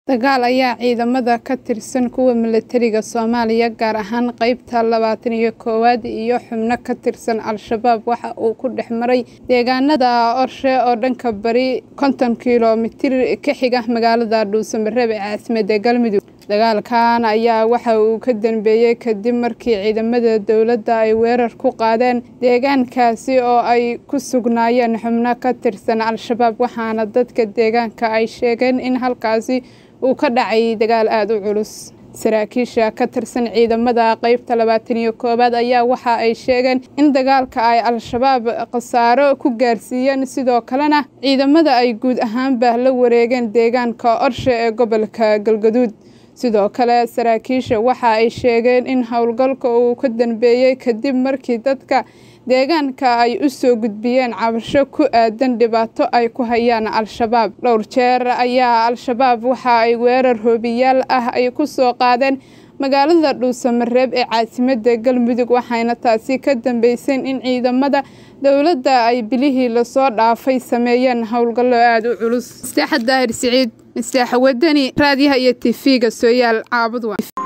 Dagaal ayaa ciidamada ka tirsan kuwa milatariga Soomaaliya gaar ahaan qaybta labatan iyo koowaad iyo xubno ka tirsan Al-shabaab waxa uu ku dhex maray deegaanada Orshe oo dhanka bari konton kiiloomitir ka xiga magaalada Dhuusamareb ee caasimadda Galmudug. Dagaalkan ayaa waxa uu ka dambeeyay kadib markii ciidamada dowladda ay weerar ku qaadeen deegaankaasi oo ay ku sugnaayeen xubno ka tirsan Al-shabaab waxaana dadka deegaanka ay sheegeen in halkaasi uu ka dhacay dagaal aad u culus. Saraakiisha ka tirsan ciidamada qaybta labatan iyo koowaad ayaa waxa ay sheegeen in dagaalka ay Al-shabaab khasaaro ku gaarsiiyeen sidoo kalena ciidamada ay guud ahaanba la wareegeen deegaanka Orshe ee gobolka Galgaduud. sidoo kale saraakiisha waxa ay sheegeen in howlgalka uu ka dambeeyay kadib markii dadka deegaanka ay u soo gudbiyeen cabasho ku aadan dhibaato ay ku hayaan Al-shabaab. Dhowr jeer ayaa Al-shabaab waxa ay weerar hoobiyaal ah ay ku soo qaadeen magaalada Dhuusamareb ee caasimadda Galmudug waxayna taasi ka dambeysay in ciidamada dowladda ay bilihii lasoo dhaafay sameeyeen howlgallo aad u culus. Masteexa Daahir Siciid, Masteexa Wadani, raadiyaha iyo TV-ga Sooyaal Caabud